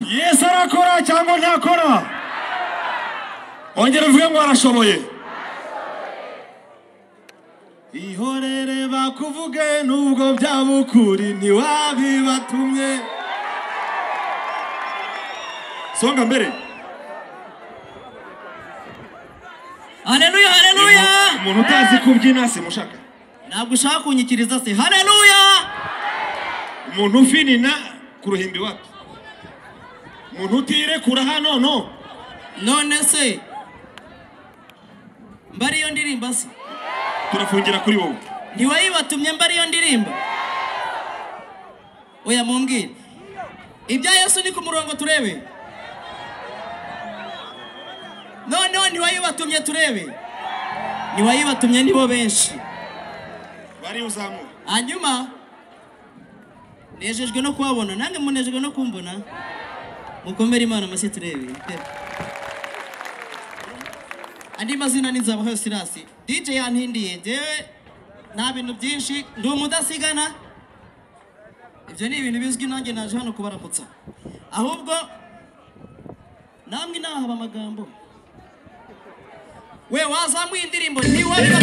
yesu arakora cyangwa ntakora ongera uvuge ngo arashoboye ihorere bakuvuge nubwo byaba ukuri ntiwabibatumye songa mbere hareruya hareruya umuntu utazi kubyina simushaka ntabwo ushaka kunyikiriza se hareruya umuntu ufinina ku ruhimbi wapi umuntu utirekura hano no none se mba ariyo ndirimba se turafungira kuri wowe ntiwayibatumye mba ariyo ndirimba oya mumbwire ibya yesu ni ku murongo turebe noneho ntiwayibatumye turebe ntiwayibatumye nibo benshi bari uzamura hanyuma nejejwe no kubabona nange munejejwe no kumbona mukomere imana amashyi turebe andi mazina ni nzabaho sirasi dj yantindiye njyewe nta bintu byinshi ndi umudasigana ibyo ni ibintu bizwi nanjye naje hano kubaramutsa ahubwo namwe inahaba amagambo we wazamuye indirimbo ntiwabira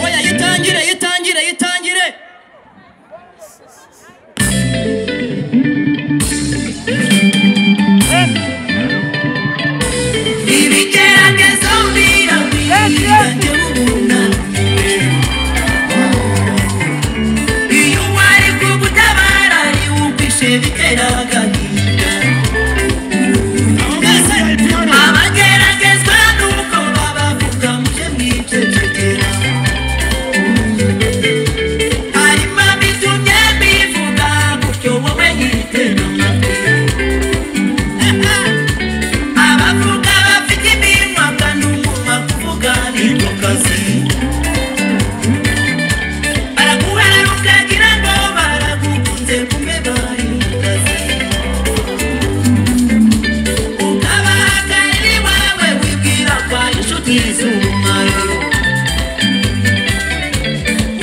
oya yitangire yitangire yitangire Ibigeragezo biragwira ubona iyo wari kugutabara niwumvishe bitera agahinda mbese abageragezwa nuko babavuga mujye mwicecekera harimo abitumye bivuga gutyo wowe yitera amatwi abavuga bafite iminwa kandi umunwa kuvuga niko kazi baraguhara ukagira ngo baragukunze kumwe bari mu kazi ukabahagarira iwawe wibwira ko ari inshuti z'umumaro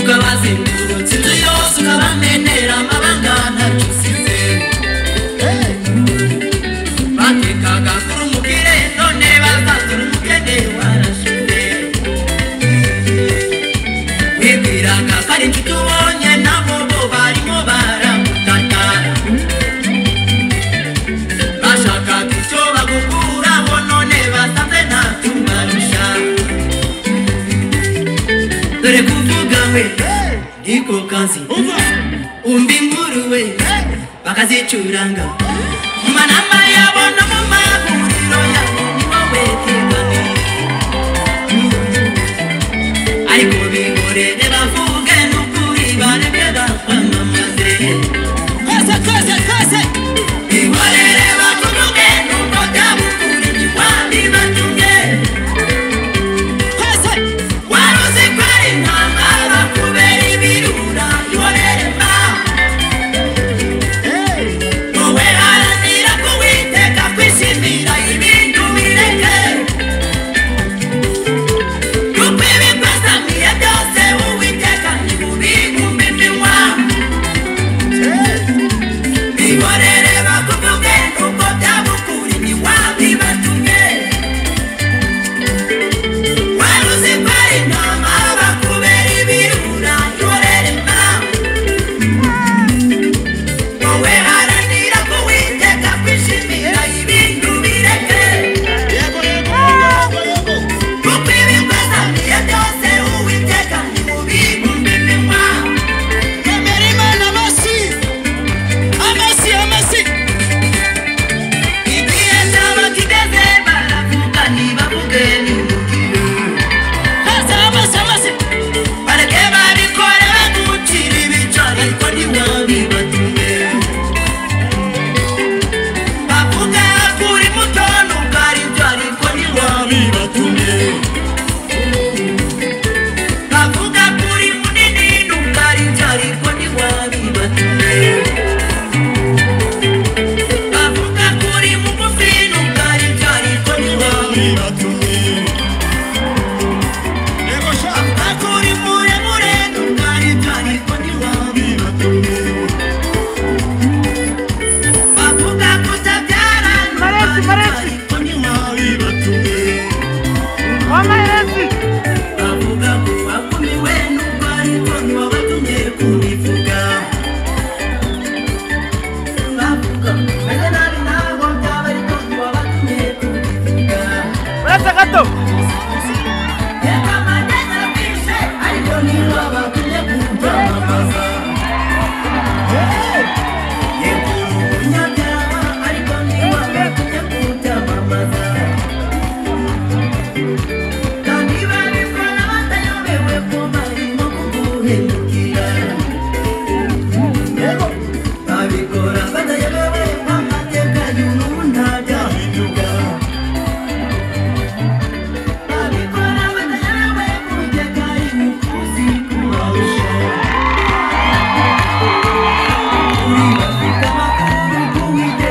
ukabazengurutsa inzu yose ukabamenera amabanga ntacyo usizeho batekaga kuri umukire none bazatura umukene warashize wibwiraga ko ari inshuti ubonye nabo bo barimo baramutatara bashakaga icyo bagukuraho none basanze nta tubarusha dore kuvuga we niko kazi umva umva inkuru we bakazicuranga mu manama yabo no mu mahuriro yabo niho weteganye ariko bigorere bavuge n'ukuri barebye bakwamamaze twese twese twese bigorere bakuvuge n'uko byaba ukuri ntiwabibatumye twese wari uzi ko ari intambara kubera ibirura bihorere mba wowe hari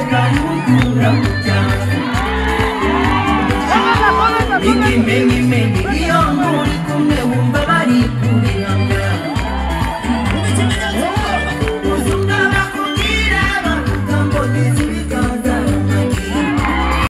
Rujya